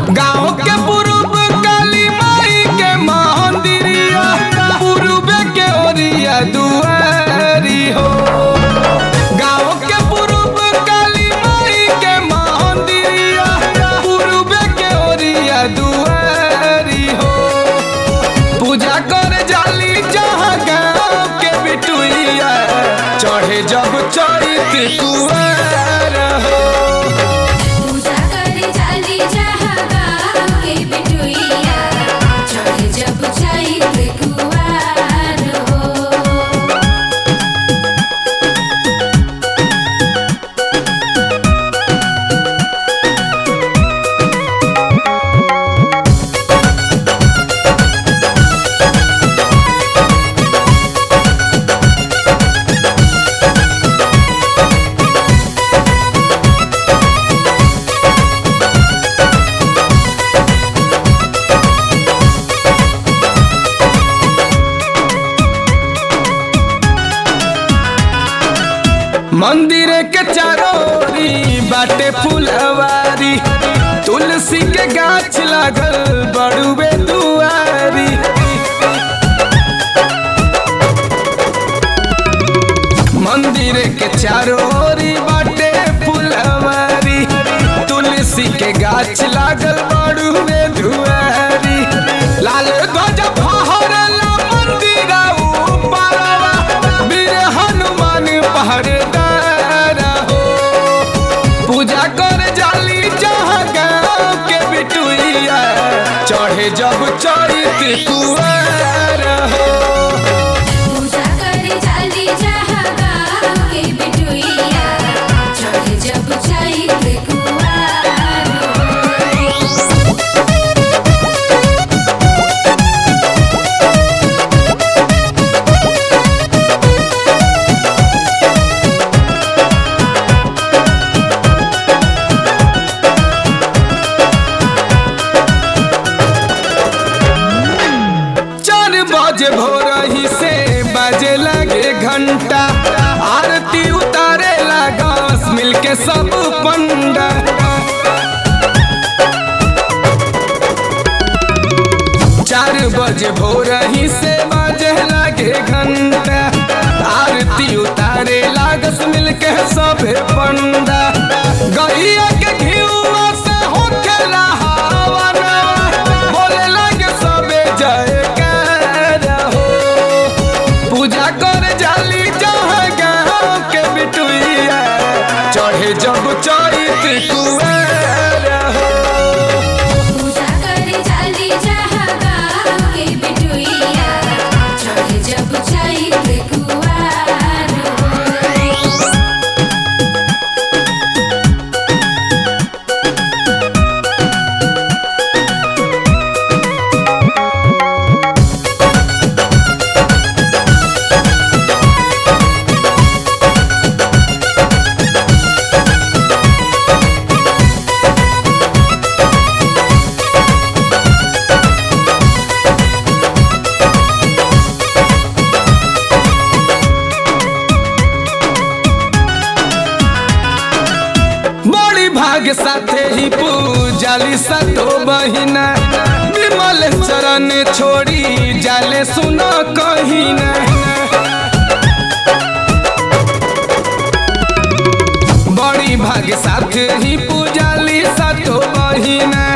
गाँव के पूर्व काली माई के मंदिरिया पूर्व के ओरिया दुआरी हो गाँव के पूर्व काली माई के मंदिरिया पूर्व के ओरिया दुआरी हो पूजा कर जाली जहाँ गाँव के बिटुइया चढ़े जब चैत कुआर हो पूजा करे जाली जहाँ गाँव के बिटुइया चढ़े जब चैत कुवार हो मंदिर के चारोरी बाटे फुलवारी तुलसी के गाछ लागल बड़ुए दुआरी मंदिर के चारोरी बाटे फुलवारी तुलसी के गाछ लागल बड़ुए दुआरी लाल ध्वज फहरला मंदिर ऊपरवा वीर हनुमान पहरेदार हो पूजा कर जाली जहाँ गाँव के बिटुइया चढ़े जब चैत कुआर हो पूजा करे जाली जहाँ गाँव के बिटुइया चढ़े जब चैत कुवार हो चार बजे भोर ही से बजे लगे घंटा आरती उतारे लागस मिलके सब पंडा चार बजे भोर ही से बजे लगे घंटा आरती उतारे लागस मिलके सबे पंडा गैया के घिउआ से होखेला हवनवा बोले लगे सबे जयकार हो पूजा कर जाली जहाँ गाँव के बिटुइया चढ़े जब चैत कुआर हो पूजा करे जाली जहाँ गाँव के बिटुइया चढ़े जब चैत कुवार हो बड़ी भाग साथे ही पूजाली सतो बहिना विमल चरण छोड़ी जाले सुनो कहिना बड़ी भाग साथे ही पूजाली सतो बहिना